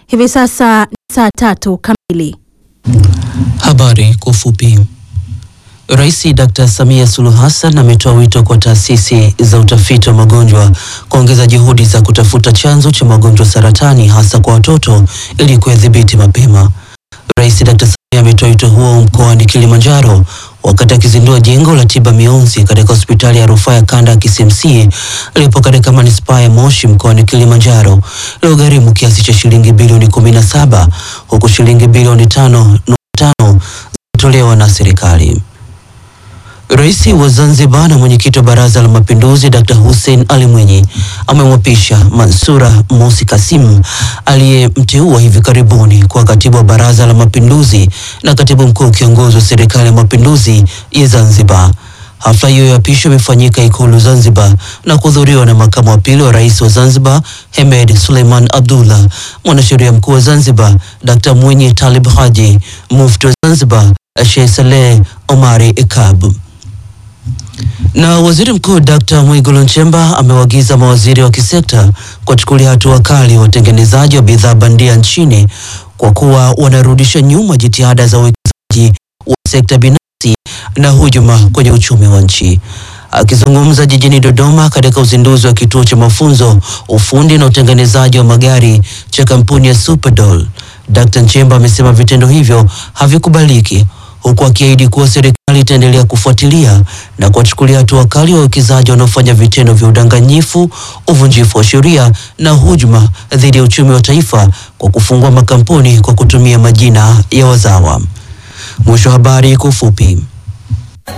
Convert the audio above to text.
Hivi sasa ni saa tatu kamili. Habari kwa ufupi. Rais Dr. Samia Suluhu Hassan ametoa wito kwa taasisi za utafiti wa magonjwa kuongeza juhudi za kutafuta chanzo cha magonjwa saratani hasa kwa watoto ili kuyadhibiti mapema. Rais Dr. Samia ametoa wito huo mkoani Kilimanjaro wakati akizindua jengo la tiba mionzi katika hospitali ya rufaa ya kanda ya KCMC iliyopo katika manispaa ya Moshi mkoani Kilimanjaro iliyogharimu kiasi cha shilingi bilioni 17 huku shilingi bilioni 5.5 zikitolewa na serikali. Rais wa Zanzibar na mwenyekiti wa Baraza la Mapinduzi Dr. Hussein Ali Mwinyi amemwapisha Mansura Mosi Kasim aliyemteua hivi karibuni kuwa katibu wa Baraza la Mapinduzi na katibu mkuu kiongozi wa Serikali ya Mapinduzi ya Zanzibar. Hafla hiyo ya apisho imefanyika Ikulu Zanzibar na kuhudhuriwa na makamu wa pili wa rais wa Zanzibar Hemed Suleiman Abdullah, mwanasheria mkuu wa Zanzibar Dr. Mwinyi Talib Haji, mufti wa Zanzibar Sheikh Saleh Omari Ikab. Na waziri mkuu Dr. Mwigulu Nchemba amewaagiza mawaziri wa kisekta kuwachukulia hatua kali watengenezaji wa bidhaa bandia nchini kwa kuwa wanarudisha nyuma jitihada za uwekezaji wa sekta binafsi na hujuma kwenye uchumi wa nchi. Akizungumza jijini Dodoma katika uzinduzi wa kituo cha mafunzo ufundi na utengenezaji wa magari cha kampuni ya Superdoll, Dr. Nchemba amesema vitendo hivyo havikubaliki huku akiahidi kuwa serikali itaendelea kufuatilia na kuwachukulia hatua kali wawekezaji wanaofanya vitendo vya udanganyifu, uvunjifu wa sheria na hujuma dhidi ya uchumi wa taifa kwa kufungua makampuni kwa kutumia majina ya wazawa. Mwisho wa habari kwa ufupi.